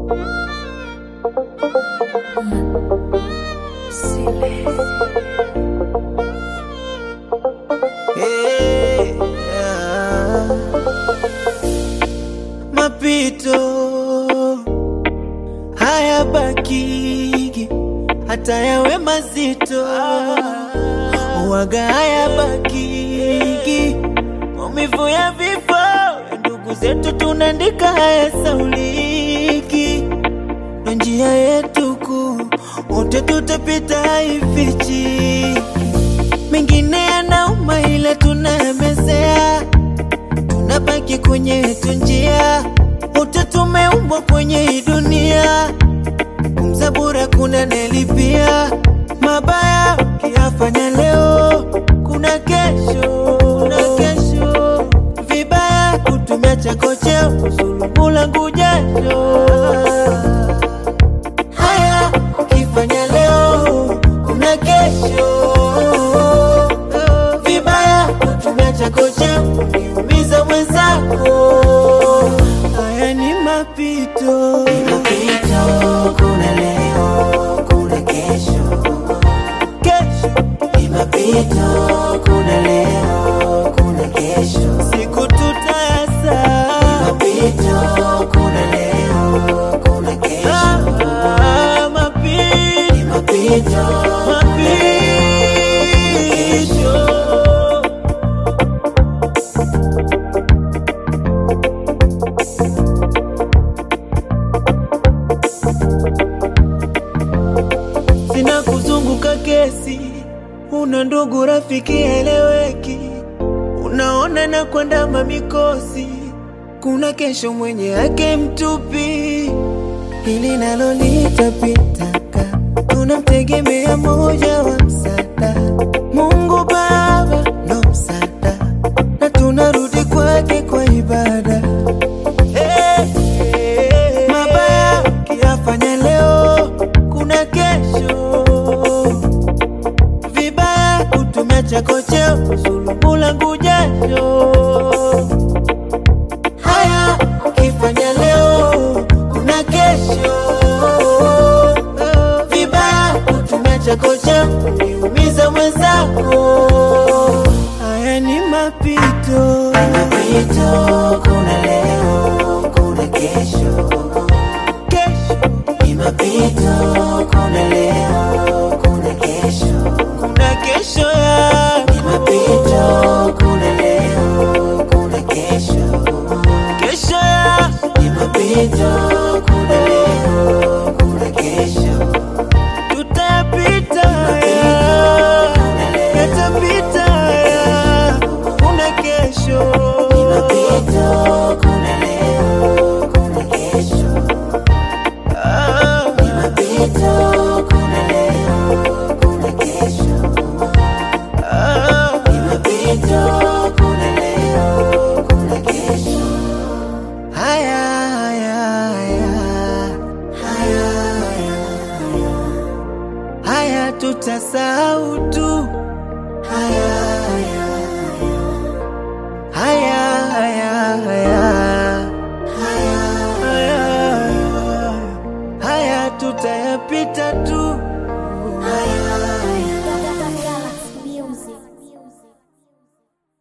Hey, yeah. Mapito haya bakigi hata yawe mazito waga haya bakigi maumivu ya vifo ya ndugu zetu tunaandika haya sauliki ndo njia yetu kuu wote tutapita haifichi mengine yanauma ila tunayamezea tunabaki kwenye yetu njia wote tumeumbwa kwenye hii dunia kumzabura kuna nelipia mabaya ukiyafanya leo kuna kesho kuna kesho vibaya kutumia chako cheo kusulubu langu jasho haya ukifanya leo kuna kesho vibaya kutumia chako cheo kuumiza mwenzako haya ni mapito Mapito, kuna leo, kuna kesho. kesho Ni mapito, kuna leo, kuna kesho. siku tutayasa Mapito, kuna leo, kuna kesho. Ah, mapito Ni mapito, mapito sina kuzunguka kesi, una ndugu rafiki eleweki, unaona na kuandama mikosi, kuna kesho mwenye yake mtupi, hili nalo litapitaka, tunamtegemea moja wa msaada, Mungu Baba ndo msaada, na tunarudi kwake kwa ibada. Eh, eh, mabaya ukiyafanya leo, kuna kesho. Vibaya kutumia chako cheo, kusulubu langu jasho. Haya ukifanya leo, kuna kesho. Vibaya kutumia chako cheo, kuniumiza mwenzako. Haya ni mapito, mapito, kuna leo, kuna kesho. kesho Ni mapito, kuna leo, kuna kesho. kuna kesho ya Ni mapito, kuna leo, kuna kesho. kesho ya Ni mapito, kuna leo, kuna kesho. tutapita ya yatapita ya kuna kesho Ni mapito,